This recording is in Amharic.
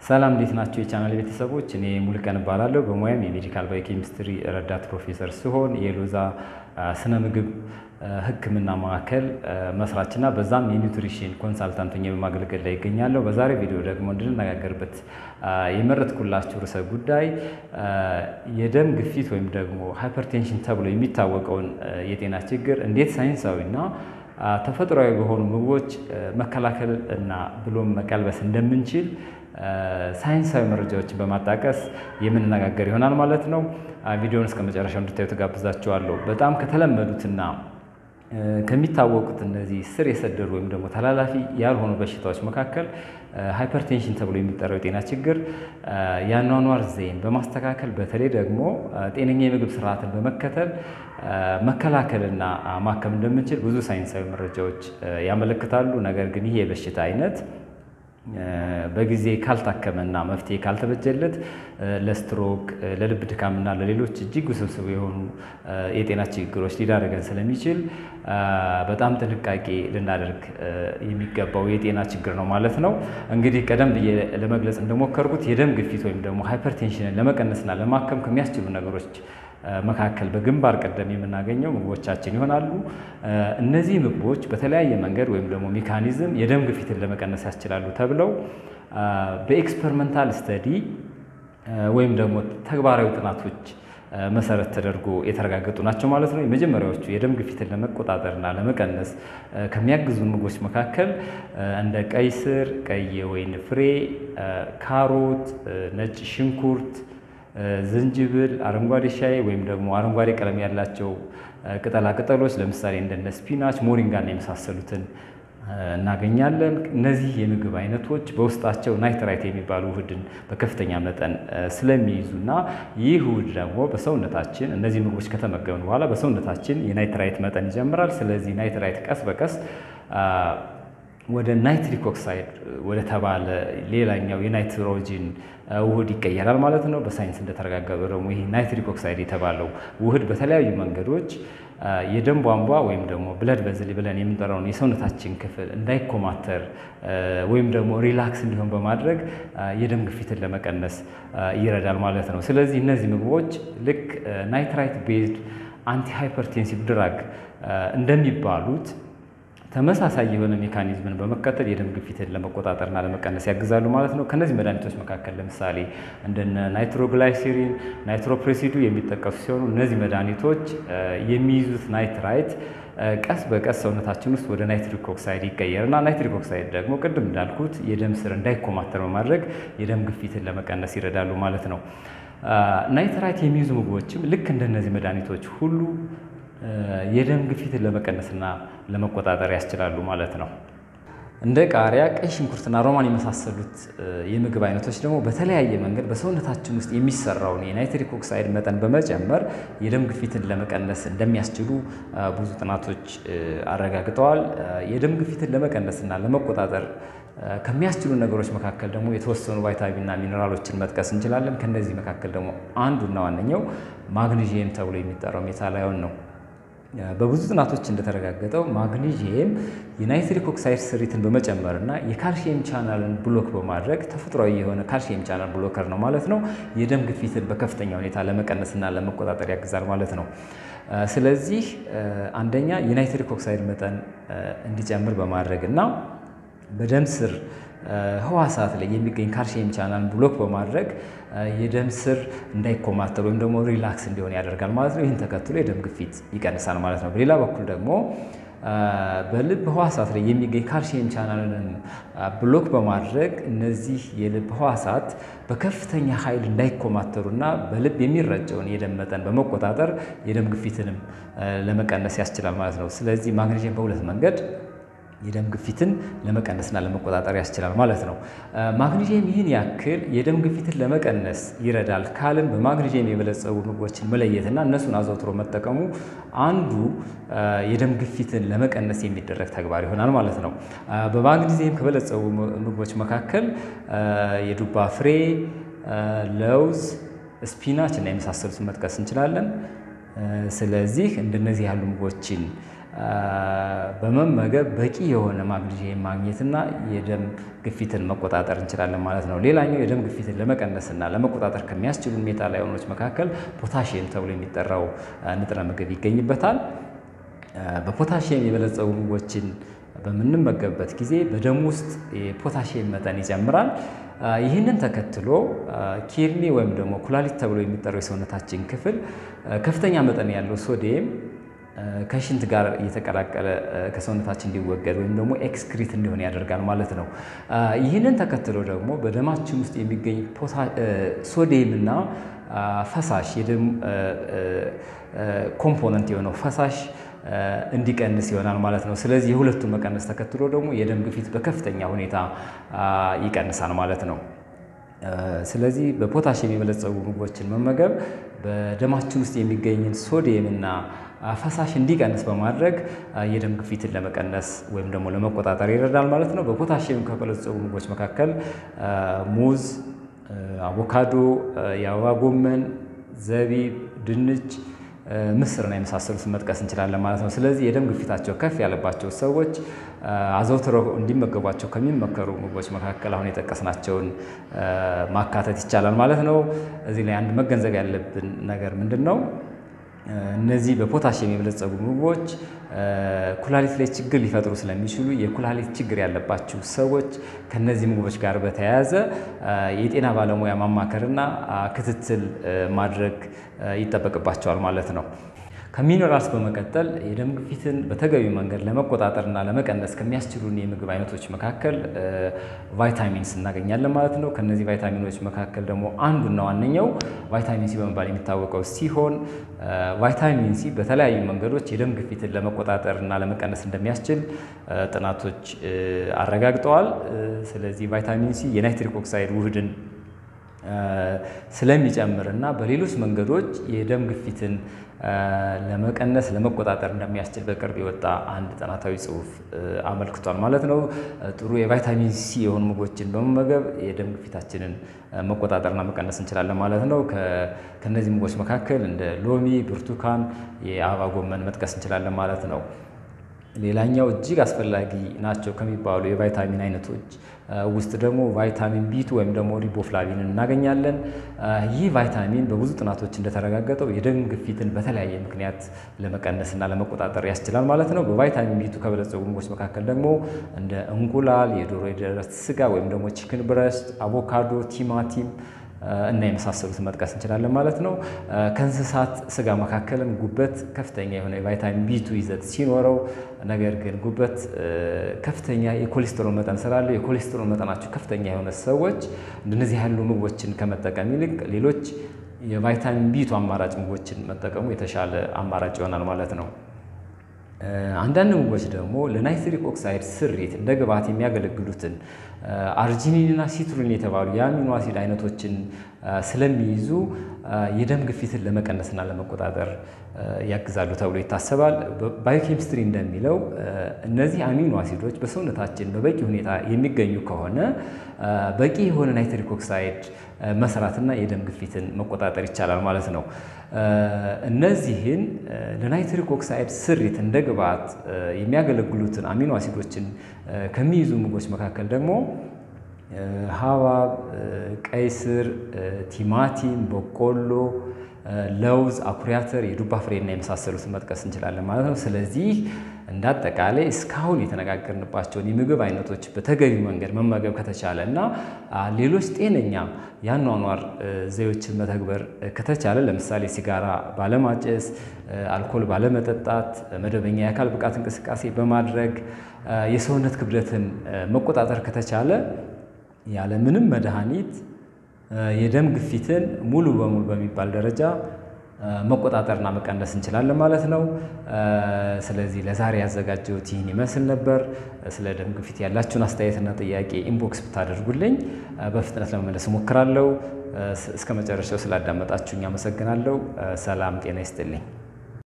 ሰላም እንዴት ናቸው የቻናል ቤተሰቦች? እኔ ሙሉቀን እባላለሁ። በሙያም የሜዲካል ባዮኬሚስትሪ ረዳት ፕሮፌሰር ሲሆን የሎዛ ስነ ምግብ ሕክምና ማዕከል መስራችና በዛም የኒውትሪሽን ኮንሳልታንት ሆኜ በማገልገል ላይ ይገኛለሁ። በዛሬ ቪዲዮ ደግሞ እንድንነጋገርበት የመረጥኩላችሁ ርዕሰ ጉዳይ የደም ግፊት ወይም ደግሞ ሃይፐርቴንሽን ተብሎ የሚታወቀውን የጤና ችግር እንዴት ሳይንሳዊና ተፈጥሯዊ በሆኑ ምግቦች መከላከል እና ብሎም መቀልበስ እንደምንችል ሳይንሳዊ መረጃዎችን በማጣቀስ የምንነጋገር ይሆናል ማለት ነው። ቪዲዮውን እስከ መጨረሻው እንድታዩ ተጋብዛችኋለሁ። በጣም ከተለመዱትና ከሚታወቁት እነዚህ ስር የሰደዱ ወይም ደግሞ ተላላፊ ያልሆኑ በሽታዎች መካከል ሃይፐርቴንሽን ተብሎ የሚጠራው የጤና ችግር የአኗኗር ዘይቤን በማስተካከል በተለይ ደግሞ ጤነኛ የምግብ ስርዓትን በመከተል መከላከልና ማከም እንደምንችል ብዙ ሳይንሳዊ መረጃዎች ያመለክታሉ። ነገር ግን ይህ የበሽታ አይነት በጊዜ ካልታከመና መፍትሄ ካልተበጀለት ለስትሮክ፣ ለልብ ድካምና ለሌሎች እጅግ ውስብስብ የሆኑ የጤና ችግሮች ሊዳረገን ስለሚችል በጣም ጥንቃቄ ልናደርግ የሚገባው የጤና ችግር ነው ማለት ነው። እንግዲህ ቀደም ብዬ ለመግለጽ እንደሞከርኩት የደም ግፊት ወይም ደግሞ ሃይፐርቴንሽንን ለመቀነስና ለማከም ከሚያስችሉ ነገሮች መካከል በግንባር ቀደም የምናገኘው ምግቦቻችን ይሆናሉ። እነዚህ ምግቦች በተለያየ መንገድ ወይም ደግሞ ሜካኒዝም የደም ግፊትን ለመቀነስ ያስችላሉ ተብለው በኤክስፐሪመንታል ስተዲ ወይም ደግሞ ተግባራዊ ጥናቶች መሰረት ተደርጎ የተረጋገጡ ናቸው ማለት ነው። የመጀመሪያዎቹ የደም ግፊትን ለመቆጣጠርና ለመቀነስ ከሚያግዙ ምግቦች መካከል እንደ ቀይ ስር፣ ቀይ የወይን ፍሬ፣ ካሮት፣ ነጭ ሽንኩርት ዝንጅብል፣ አረንጓዴ ሻይ ወይም ደግሞ አረንጓዴ ቀለም ያላቸው ቅጠላ ቅጠሎች ለምሳሌ እንደነ ስፒናች፣ ሞሪንጋና የመሳሰሉትን እናገኛለን። እነዚህ የምግብ አይነቶች በውስጣቸው ናይትራይት የሚባሉ ውህድን በከፍተኛ መጠን ስለሚይዙና ይህ ውህድ ደግሞ በሰውነታችን እነዚህ ምግቦች ከተመገብን በኋላ በሰውነታችን የናይትራይት መጠን ይጀምራል። ስለዚህ ናይትራይት ቀስ በቀስ ወደ ናይትሪክ ኦክሳይድ ወደ ተባለ ሌላኛው የናይትሮጂን ውህድ ይቀየራል ማለት ነው። በሳይንስ እንደተረጋገጠው ደግሞ ይህ ናይትሪክ ኦክሳይድ የተባለው ውህድ በተለያዩ መንገዶች የደም ቧንቧ ወይም ደግሞ ብለድ ቬዝል ብለን የምንጠራውን የሰውነታችን ክፍል እንዳይኮማተር ወይም ደግሞ ሪላክስ እንዲሆን በማድረግ የደም ግፊትን ለመቀነስ ይረዳል ማለት ነው። ስለዚህ እነዚህ ምግቦች ልክ ናይትራይት ቤዝድ አንቲ ሃይፐርቴንሲቭ ድራግ እንደሚባሉት ተመሳሳይ የሆነ ሜካኒዝምን በመከተል የደም ግፊትን ለመቆጣጠርና ለመቀነስ ያግዛሉ ማለት ነው። ከነዚህ መድኃኒቶች መካከል ለምሳሌ እንደነ ናይትሮግላይሲሪን፣ ናይትሮፕሬሲዱ የሚጠቀሱ ሲሆኑ እነዚህ መድኃኒቶች የሚይዙት ናይትራይት ቀስ በቀስ ሰውነታችን ውስጥ ወደ ናይትሪክ ኦክሳይድ ይቀየርና ናይትሪክ ኦክሳይድ ደግሞ ቅድም እንዳልኩት የደም ስር እንዳይኮማተር በማድረግ የደም ግፊትን ለመቀነስ ይረዳሉ ማለት ነው። ናይትራይት የሚይዙ ምግቦችም ልክ እንደነዚህ መድኃኒቶች ሁሉ የደም ግፊትን ለመቀነስና ለመቆጣጠር ያስችላሉ ማለት ነው። እንደ ቃሪያ፣ ቀይ ሽንኩርትና ሮማን የመሳሰሉት የምግብ አይነቶች ደግሞ በተለያየ መንገድ በሰውነታችን ውስጥ የሚሰራውን የናይትሪክ ኦክሳይድ መጠን በመጨመር የደም ግፊትን ለመቀነስ እንደሚያስችሉ ብዙ ጥናቶች አረጋግጠዋል። የደም ግፊትን ለመቀነስና ለመቆጣጠር ከሚያስችሉ ነገሮች መካከል ደግሞ የተወሰኑ ቫይታሚንና ሚኔራሎችን መጥቀስ እንችላለን። ከነዚህ መካከል ደግሞ አንዱና ዋነኛው ማግኒዥየም ተብሎ የሚጠራው ሜታላዮን ነው። በብዙ ጥናቶች እንደተረጋገጠው ማግኒዥየም የናይትሪክ ኦክሳይድ ስሪትን በመጨመርና የካልሽየም ቻናልን ብሎክ በማድረግ ተፈጥሯዊ የሆነ ካልሽየም ቻናል ብሎከር ነው ማለት ነው። የደም ግፊትን በከፍተኛ ሁኔታ ለመቀነስና ለመቆጣጠር ያግዛል ማለት ነው። ስለዚህ አንደኛ የናይትሪክ ኦክሳይድ መጠን እንዲጨምር በማድረግ እና በደም ስር ህዋሳት ላይ የሚገኝ ካልሽየም ቻናል ብሎክ በማድረግ የደም ስር እንዳይኮማተር ወይም ደግሞ ሪላክስ እንዲሆን ያደርጋል ማለት ነው። ይህን ተከትሎ የደም ግፊት ይቀንሳል ማለት ነው። በሌላ በኩል ደግሞ በልብ ህዋሳት ላይ የሚገኝ ካልሽየም ቻናልን ብሎክ በማድረግ እነዚህ የልብ ህዋሳት በከፍተኛ ኃይል እንዳይኮማተሩና በልብ የሚረጨውን የደም መጠን በመቆጣጠር የደም ግፊትንም ለመቀነስ ያስችላል ማለት ነው። ስለዚህ ማግኔዥየም በሁለት መንገድ የደም ግፊትን ለመቀነስና ለመቆጣጠር ያስችላል ማለት ነው። ማግኒዥየም ይህን ያክል የደም ግፊትን ለመቀነስ ይረዳል ካልን በማግኒዥየም የበለጸጉ ምግቦችን መለየትና እነሱን አዘውትሮ መጠቀሙ አንዱ የደም ግፊትን ለመቀነስ የሚደረግ ተግባር ይሆናል ማለት ነው። በማግኒዥየም ከበለጸጉ ምግቦች መካከል የዱባ ፍሬ፣ ለውዝ፣ ስፒናች እና የመሳሰሉትን መጥቀስ እንችላለን። ስለዚህ እንደነዚህ ያሉ ምግቦችን በመመገብ በቂ የሆነ ማግኒዥየም ማግኘትና የደም ግፊትን መቆጣጠር እንችላለን ማለት ነው። ሌላኛው የደም ግፊትን ለመቀነስና ለመቆጣጠር ከሚያስችሉ ሜታል አዮኖች መካከል ፖታሽየም ተብሎ የሚጠራው ንጥረ ምግብ ይገኝበታል። በፖታሽየም የበለጸጉ ምግቦችን በምንመገብበት ጊዜ በደም ውስጥ የፖታሽየም መጠን ይጨምራል። ይህንን ተከትሎ ኪድኒ ወይም ደግሞ ኩላሊት ተብሎ የሚጠራው የሰውነታችን ክፍል ከፍተኛ መጠን ያለው ሶዲየም ከሽንት ጋር እየተቀላቀለ ከሰውነታችን እንዲወገድ ወይም ደግሞ ኤክስክሪት እንዲሆን ያደርጋል ማለት ነው። ይህንን ተከትሎ ደግሞ በደማችን ውስጥ የሚገኝ ሶዲየም እና ፈሳሽ የደም ኮምፖነንት የሆነው ፈሳሽ እንዲቀንስ ይሆናል ማለት ነው። ስለዚህ የሁለቱን መቀነስ ተከትሎ ደግሞ የደም ግፊት በከፍተኛ ሁኔታ ይቀንሳል ማለት ነው። ስለዚህ በፖታሽየም የበለጸጉ ምግቦችን መመገብ በደማችን ውስጥ የሚገኝን ሶዲየም እና ፈሳሽ እንዲቀንስ በማድረግ የደም ግፊትን ለመቀነስ ወይም ደግሞ ለመቆጣጠር ይረዳል ማለት ነው። በፖታሽየም ከበለጸጉ ምግቦች መካከል ሙዝ፣ አቮካዶ፣ የአበባ ጎመን፣ ዘቢብ፣ ድንች ምስርና የመሳሰሉትን መጥቀስ እንችላለን ማለት ነው። ስለዚህ የደም ግፊታቸው ከፍ ያለባቸው ሰዎች አዘውትረው እንዲመገቧቸው ከሚመከሩ ምግቦች መካከል አሁን የጠቀስናቸውን ማካተት ይቻላል ማለት ነው። እዚህ ላይ አንድ መገንዘብ ያለብን ነገር ምንድን ነው? እነዚህ በፖታሽየም የበለጸጉ ምግቦች ኩላሊት ላይ ችግር ሊፈጥሩ ስለሚችሉ የኩላሊት ችግር ያለባችሁ ሰዎች ከነዚህ ምግቦች ጋር በተያያዘ የጤና ባለሙያ ማማከርና ክትትል ማድረግ ይጠበቅባቸዋል ማለት ነው። ከሚነራልስ በመቀጠል የደም ግፊትን በተገቢ መንገድ ለመቆጣጠርና ለመቀነስ ከሚያስችሉን የምግብ አይነቶች መካከል ቫይታሚንስ እናገኛለን ማለት ነው። ከነዚህ ቫይታሚኖች መካከል ደግሞ አንዱና ዋነኛው ቫይታሚን ሲ በመባል የሚታወቀው ሲሆን ቫይታሚን ሲ በተለያዩ መንገዶች የደም ግፊትን ለመቆጣጠር እና ለመቀነስ እንደሚያስችል ጥናቶች አረጋግጠዋል። ስለዚህ ቫይታሚን ሲ የናይትሪክ ኦክሳይድ ውህድን ስለሚጨምር እና በሌሎች መንገዶች የደም ግፊትን ለመቀነስ ለመቆጣጠር እንደሚያስችል በቅርብ የወጣ አንድ ጥናታዊ ጽሑፍ አመልክቷል ማለት ነው። ጥሩ የቫይታሚን ሲ የሆኑ ምግቦችን በመመገብ የደም ግፊታችንን መቆጣጠርና መቀነስ እንችላለን ማለት ነው። ከነዚህ ምግቦች መካከል እንደ ሎሚ፣ ብርቱካን፣ የአበባ ጎመን መጥቀስ እንችላለን ማለት ነው። ሌላኛው እጅግ አስፈላጊ ናቸው ከሚባሉ የቫይታሚን አይነቶች ውስጥ ደግሞ ቫይታሚን ቢቱ ወይም ደግሞ ሪቦፍላቪን እናገኛለን። ይህ ቫይታሚን በብዙ ጥናቶች እንደተረጋገጠው የደም ግፊትን በተለያየ ምክንያት ለመቀነስና ለመቆጣጠር ያስችላል ማለት ነው። በቫይታሚን ቢቱ ከበለጸጉ ምግቦች መካከል ደግሞ እንደ እንቁላል፣ የዶሮ የደረት ስጋ ወይም ደግሞ ቺክን ብረስት፣ አቮካዶ፣ ቲማቲም እና የመሳሰሉትን መጥቀስ እንችላለን ማለት ነው። ከእንስሳት ስጋ መካከልም ጉበት ከፍተኛ የሆነ የቫይታሚን ቢቱ ይዘት ሲኖረው፣ ነገር ግን ጉበት ከፍተኛ የኮሌስትሮል መጠን ስላለው የኮሌስትሮል መጠናቸው ከፍተኛ የሆነ ሰዎች እንደነዚህ ያሉ ምግቦችን ከመጠቀም ይልቅ ሌሎች የቫይታሚን ቢቱ አማራጭ ምግቦችን መጠቀሙ የተሻለ አማራጭ ይሆናል ማለት ነው። አንዳንድ ምግቦች ደግሞ ለናይትሪክ ኦክሳይድ ስሪት እንደ ግብዓት የሚያገለግሉትን አርጂኒንና ሲትሩሊን የተባሉ የአሚኖ አሲድ አይነቶችን ስለሚይዙ የደም ግፊትን ለመቀነስና ለመቆጣጠር ያግዛሉ ተብሎ ይታሰባል። ባዮኬሚስትሪ እንደሚለው እነዚህ አሚኖ አሲዶች በሰውነታችን በበቂ ሁኔታ የሚገኙ ከሆነ በቂ የሆነ ናይትሪክ ኦክሳይድ መስራትና የደም ግፊትን መቆጣጠር ይቻላል ማለት ነው። እነዚህን ለናይትሪክ ኦክሳይድ ስሪት እንደ ግብዓት የሚያገለግሉትን አሚኖ አሲዶችን ከሚይዙ ምግቦች መካከል ደግሞ ሐብሐብ፣ ቀይ ስር፣ ቲማቲም፣ በቆሎ፣ ለውዝ፣ አኩሪ አተር፣ የዱባ ፍሬና የመሳሰሉትን መጥቀስ እንችላለን ማለት ነው። ስለዚህ እንደ አጠቃላይ እስካሁን የተነጋገርንባቸውን የምግብ አይነቶች በተገቢ መንገድ መመገብ ከተቻለ እና ሌሎች ጤነኛ የአኗኗር ዘዴዎችን መተግበር ከተቻለ ለምሳሌ ሲጋራ ባለማጨስ፣ አልኮል ባለመጠጣት፣ መደበኛ የአካል ብቃት እንቅስቃሴ በማድረግ የሰውነት ክብደትን መቆጣጠር ከተቻለ ያለምንም መድኃኒት የደም ግፊትን ሙሉ በሙሉ በሚባል ደረጃ መቆጣጠርና መቀነስ እንችላለን ማለት ነው። ስለዚህ ለዛሬ ያዘጋጀሁት ይህን ይመስል ነበር። ስለ ደም ግፊት ያላችሁን አስተያየትና ጥያቄ ኢንቦክስ ብታደርጉልኝ በፍጥነት ለመመለስ እሞክራለሁ። እስከ መጨረሻው ስላዳመጣችሁኝ አመሰግናለሁ። ሰላም ጤና ይስጥልኝ።